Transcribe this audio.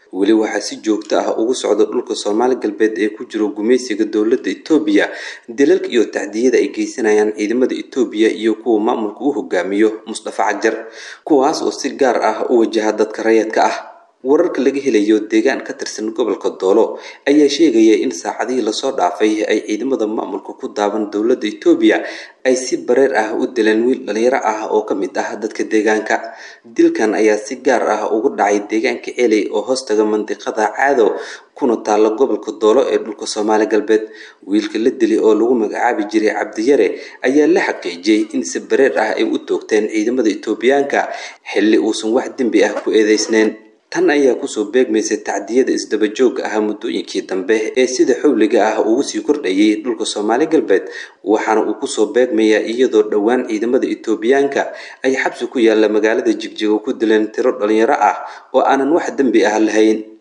weli waxaa si joogto ah ugu socda dhulka soomaali galbeed ee ku jiro gumaysiga dowladda etoobiya dilalka iyo tacdiyada ay geysanayaan ciidamada etoobiya iyo kuwa maamulka u hogaamiyo mustafa cajar kuwaas oo si gaar ah u wajaha dadka rayadka ah wararka laga helayo deegaan ka tirsan gobolka doolo ayaa sheegaya in saacadihii lasoo dhaafay ay ciidamada maamulka ku daaban dowladda etoobiya ay si bareer ah u dileen wiil dhalinyaro ah oo ka mid ah dadka deegaanka dilkan ayaa si gaar ah ugu dhacay deegaanka celey oo hoostaga mandiqada caado kuna taalla gobolka doolo ee dhulka soomaali galbeed wiilka la dili oo lagu magacaabi jiray cabdiyare ayaa la xaqiijiyey in si bareer ah ay u toogteen ciidamada etoobiyaanka xilli uusan wax dembi ah ku eedeysneyn tan ayaa kusoo beegmaysay tacdiyada isdabajooga ah muddooyinkii dambe ee sida xowliga ah ugu sii kordhayay dhulka soomaali galbeed waxaana uu kusoo beegmayaa iyadoo dhowaan ciidamada etoobiyaanka ay xabsi ku yaalla magaalada jigjigo ku dileen tiro dhalinyaro ah oo aanan wax dembi ah lahayn